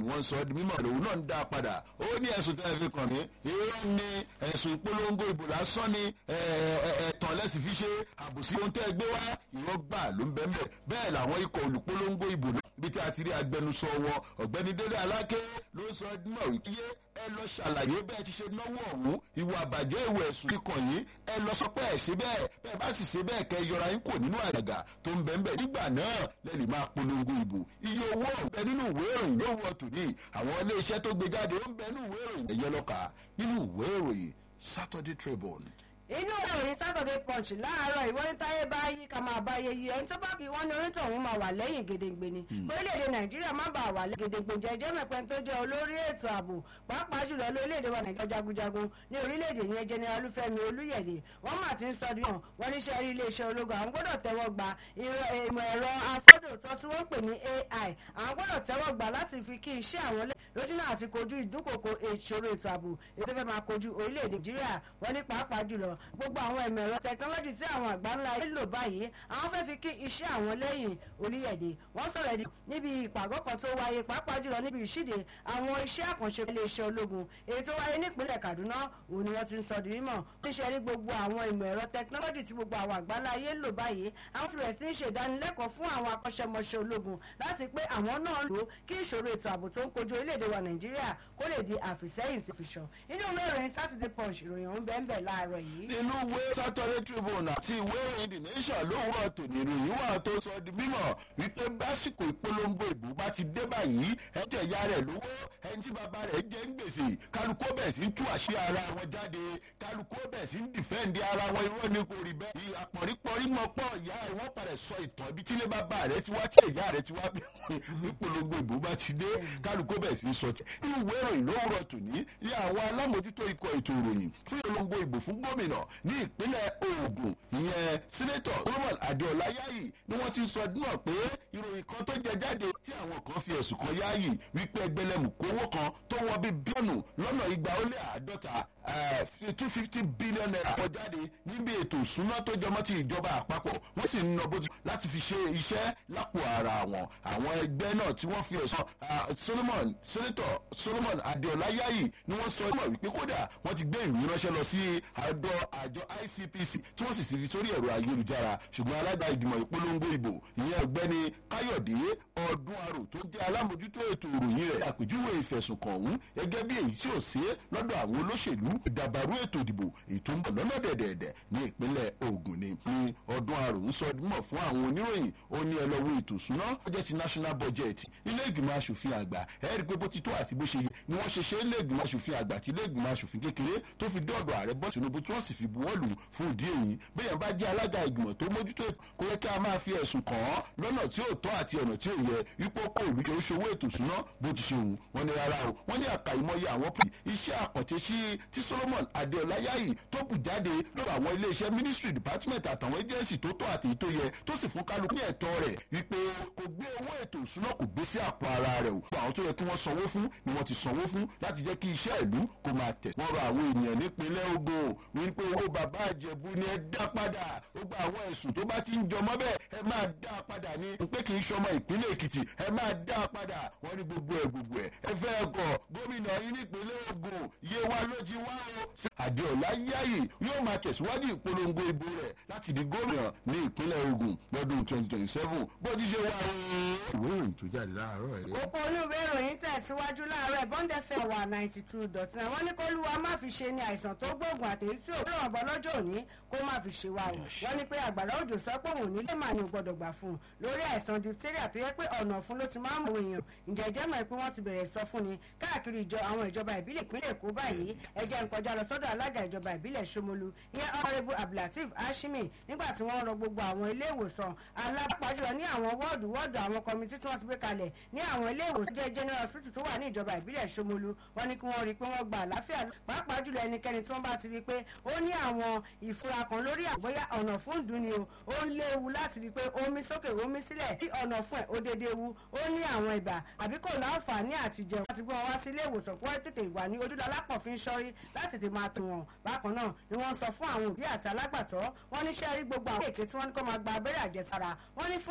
wọ́n sọ ọ́ di mímọ̀ lòun náà ń dá a padà ó ní ẹ̀sùn tẹ́ ẹ fi kàn mí irọ́ ni ẹ̀sùn ìpolongo ìbò lásán ni ẹ̀tàn lẹ́sìn fi ṣe àbòsí ohun tẹ́ ẹ gbé wá irọ́ gbà ló ń bẹ́ẹ̀ bẹ́ẹ̀ bẹ́ẹ̀ làwọn ikọ̀ olùpolongo ìbò náà bí tí a ti rí agbẹnusọ wọn ọ̀gbẹ́ni délé aláké ló sọ náà wípé ẹ lọ ṣàlàyé bẹ́ẹ̀ ti ṣe náwó ọ̀hún ìwà àbàjẹ́ ìwà ẹ̀sùn kíkàn yìí ẹ lọ sọ pé ẹ ṣe bẹ́ẹ̀ bẹ́ẹ̀ bá sì ṣe bẹ́ẹ̀ kẹ́ yọra yín kò nínú àjàgà tó ń bẹ́ẹ̀ bẹ́ẹ̀ nígbà náà lẹ́lì máa polongo ìbò iye owó ọ̀bẹ nínú ìwé ìròyìn ló wọ tòní àwọn iléeṣẹ́ tó gbé jáde ó ń bẹ nínú ìwé ìròyìn ẹ̀yẹ lọ́ka nínú ìwé ìròyìn Saturday Tribune inú ìròyìn Saturday Punch láàárọ̀ ìwọ ní táyé bá yí ká máa bá yé yí ẹni tó bá kí wọ́n ní onítọ̀hún máa wà lẹ́yìn gedegbe ni orílẹ̀-èdè Nàìjíríà má bàa wà lẹ́yìn gedegbe jẹjẹ́ mẹ́pẹ́ tó jẹ́ olórí ètò ààbò pàápàá jùlọ lórílẹ̀-èdè wa Nàìjíríà jagunjagun ní orílẹ̀-èdè yẹn General Olúfẹ́mi Olúyẹ̀dẹ̀ wọ́n mà ti ń sọ díwọ̀n wọ́n níṣẹ́ rí iléeṣẹ́ ológun àwọn gbọ́dọ̀ tẹ́wọ́ gba ìmọ̀ ẹ̀rọ asọ́dòtọ́ tí wọ́n pè ní AI àwọn gbọ́dọ̀ tẹ́wọ́ gbà láti fi kí iṣẹ́ àwọn lójúnà àti kojú ìdúnkòkò ìṣòro ètò ààbò ètò fẹ́ máa kojú orílẹ̀-èdè Nàìjíríà wọ́n ní pàápàá jùlọ gbogbo àwọn ẹ̀mọ̀ ẹ̀rọ tẹkinọ́lọ́jì tí àwọn àgbà ńlá yìí lò báyìí àwọn fẹ́ fi kí iṣẹ́ àwọn lẹ́yìn orílẹ̀-èdè wọ́n sọ̀rọ̀ ẹ̀dí níbi ìpàgọ́ kan tó wáyé pàápàá jùlọ níbi ìṣíde àwọn iṣẹ́ àkànṣe iléeṣẹ́ ológun èyí tó wáyé nípínlẹ̀ Kaduna òun ni wọ́n ti ń sọ di mímọ̀ níṣẹ́ rí gbogbo àwọn ìmọ̀ ẹ̀rọ tẹkinọ́lọ́jì tí gbogbo àwọn àgbà ńlá yìí lò báyìí àwọn ti bẹ̀rẹ̀ sí ń ṣe ìdánilẹ́kọ̀ọ́ fún àwọn akọ́ṣẹ́mọṣẹ́ ológun láti pé àwọn náà lò kí ìṣòro ètò ààbò tó ń kojú orílẹ̀-èdè wa Nàìjíríà kó lè di àfìsẹ́yìn ti fi sàn inú ìwé ìròyìn Saturday Punch ìròyìn ọ̀hún bẹ́ẹ̀ bẹ́ẹ̀ láàárọ̀ yìí. nínú ìwé Saturday Tribune àti ìwé ìròyìn The Nation lówùrọ̀ tòní ìròyìn wà tó sọ di mímọ̀ wípé básìkò ìpolongo ìbò bá ti dé báyìí ẹ̀jẹ̀ ìyá rẹ̀ lówó ẹni tí bàbá rẹ̀ jẹ́ ń gbèsè kálukú bẹ̀ sí ń tú àṣírí ara wọn jáde kálukú bẹ̀ sí ń dìfẹ́ǹdì ara wọn irọ́ ni kò rí bẹ́ẹ̀ àpọ̀rípọ̀rí mọ̀ pọ̀ ìyá rẹ̀ wọ́n padà sọ ìtàn ibi tílé bàbá rẹ̀ ti wá tí ìyá rẹ̀ ti wá ìpolongo ìbò bá ti dé kálukú bẹ̀ sí ń sọ nínú ìwé ìròyìn lówùrọ̀ tòní ní àwọn alámòjútó ikọ̀ ètò ìròyìn fún ìpolongo ìbò fún gómìnà ní ìpínlẹ̀ Ògùn ìyẹn sínétọ̀ Solomon Adéọlá Yáyì ni wọ́n ti sọ náà pé ìròyìn kan tó jẹ jáde tí àwọn kan fi ẹ̀sùn kan Yáyì wípé ẹgbẹ̀lẹ́mù kówó kan tó wọ́n bí bílíọ̀nù lọ́nà igba ó lé àádọ́ta two fifty billion naira kọ jáde níbi ètò ìsúná tó jọmọ́ ti ìjọba àpapọ̀ wọ́n sì ń nà bó ti láti fi ṣe iṣẹ́ lápò ara wọn àwọn ẹgbẹ́ náà tí wọ́n fi ẹ̀sùn Solomon senator Solomon Adéọlá Yáyì ni wọ́n sọ náà wípé kódà wọ́n ti gbé ìwé ránṣẹ́ lọ sí àjọ àjọ ICPC tí wọ́n sì sì fi sórí ẹ̀rọ ayélujára ṣùgbọ́n alága ìgbìmọ̀ ìpolongo ìbò ìyẹn ọ̀gbẹ́ni Káyọ̀dé ọdún arò tó jẹ́ alámòjútó ètò ìròyìn rẹ̀ àpèjúwe ìfẹ̀sùnkàn ọ̀hún gẹ́gẹ́ bí èyí tí ò sí lọ́dọ̀ àwọn olóṣèlú ìdàbàrú ètò ìdìbò èyí tó ń bọ̀ lọ́nà dẹ̀dẹ̀dẹ̀ ní ìpínlẹ̀ Ògùn ni ní ọdún arò ń sọ mọ̀ fún àwọn oníròyìn ó ní ẹ lọ wo ètò ìṣúná budget national budget ilé ìgbìmọ̀ asòfin àgbà ẹ rí i pé bó ti tó àti bó ṣe yẹ ni wọ́n ṣe ṣe ilé ìgbìmọ̀ asòfin àgbà àti ilé ìgbìmọ̀ asòfin kékeré tó fi dọ́ọ̀dọ̀ ààrẹ bọ́ Tinubu tí wọ́n sì fi buwọ́lù fún ìdí èyí bẹ́ẹ̀ bá jẹ́ alága ìgbìmọ̀ tó mójútó kó yẹ kí a máa fi ẹ̀sùn kàn án lọ́nà tí ò tọ́ àti ọ̀nà tí ò yẹ ipò kó ìlú jẹ́ oṣòwò ètò ìṣúná bó ti ṣe wù wọ́n ní rárá o wọ́n ní àkàìmọye àwọn pè iṣẹ́ àkànṣe sí tí Solomon Adéọlá Yáyì tó kù jáde lọ́wọ́ àwọn iléeṣẹ́ ministry department àtàwọn agency tó tọ́ àti tó yẹ tó sì fún kálukú ní ẹ̀tọ́ rẹ̀ wípé kò gbé owó ètò ìṣúná kò gbé sí àpò ara rẹ̀ o àwọn tó yẹ kí wọ́n sanwó fún ni wọ́n ti sanwó fún láti jẹ́ kí iṣẹ́ ìlú kó máa tẹ̀ wọ́n rọ àwọn ènìyàn nípínlẹ̀ Ògùn wípé owó bàbá àjẹbù ni ẹ dá padà ó gba àwọn ẹ̀sùn tó bá ti ń jọmọ́ bẹ́ẹ̀ ẹ máa dá padà ní pé kì í ṣọmọ ìpínlẹ̀ Èkìtì ẹ máa dá padà wọ́n ní gbogbo ẹ̀ gbogbo ẹ̀ ẹ fẹ́ ẹ̀kọ́ gómìnà yìí nípínlẹ̀ Ògùn yé wa ló ti wá o. Adéọlá Yáyì yóò máa tẹ̀síwájú ìpolongo ìbò rẹ̀ láti di gómìnà ní ìpínlẹ̀ Ògùn lọ́dún twenty twenty seven bó ti ṣe wá o. ìwé ìròyìn tó jáde láàárọ̀ ẹ̀. kókó olúwe ìròyìn tẹ̀síwájú láàárọ̀ bọ́ńdẹ̀ fẹ́ wà ninety two dot nine wọ́n ní kólúwa má fi ṣe ni àìsàn tó gbóògùn àtẹ̀yí sí òwúrọ̀ ọ̀bọ lọ́jọ́ òní kó má fi ṣe wa o wọ́n ní pé àgbàrá òjò sọ pé òun nílé màá ní o gbọ́dọ̀ gbà fún un lórí àìsàn diphtheria tó yẹ pé ọ̀nà ọ̀fun ló ti máa ń mú èèyàn ǹjẹ́ jẹ́ mọ̀ pé wọ́n ti bẹ̀rẹ̀ sọ fún ni káàkiri ìjọ àwọn ìjọba ìbílẹ̀ ìpínlẹ̀ Èkó báyìí ẹjẹ́ ń kọjá lọ sọ́dọ̀ alága ìjọba ìbílẹ̀ Ṣómolú ìyẹn ọ̀rẹ́bù Abdulateef Hashimi nígbà tí wọ́n rọ gbogbo àwọn ilé ìwòsàn alápàjùlọ ní àwọn wọ́ọ̀dù wọ́ọ̀dù àwọn kọmitì tí wọ́n ti gbé kalẹ̀ ní àwọn ilé ìwòsàn jẹ́ general hospital tó wà ní ìjọba ìbílẹ̀ Ṣómolú wọ́n ní kí wọ́n rí i pé wọ́n gba àlàáfíà pàápàá jùlọ ẹnikẹ́ni tí wọ́n bá ti rí i pé ó ní àwọn ìfura kan lórí àgbóyá ọ̀nà fún ìdúnni o ó ń léwu láti rí i pé omi sókè omi sílẹ̀ bí ọ̀nà fún ẹ̀ ó dédé wu ó ní àwọn ibà àbí kò láǹfààní àti jẹun láti gbé wọn wá sí ilé ìwòsàn kó tètè wà ní ojúlọ alápọ̀fin sọ́rí láti tètè máa tó wọn bákan náà ni wọ́n sọ fún àwọn òbí àti alágbàtọ́ wọ́n ní sẹ́rí gbogbo àwọn èké tí wọ́n ní kó máa gba abẹ́rẹ́ àjẹsára wọ́n ní fún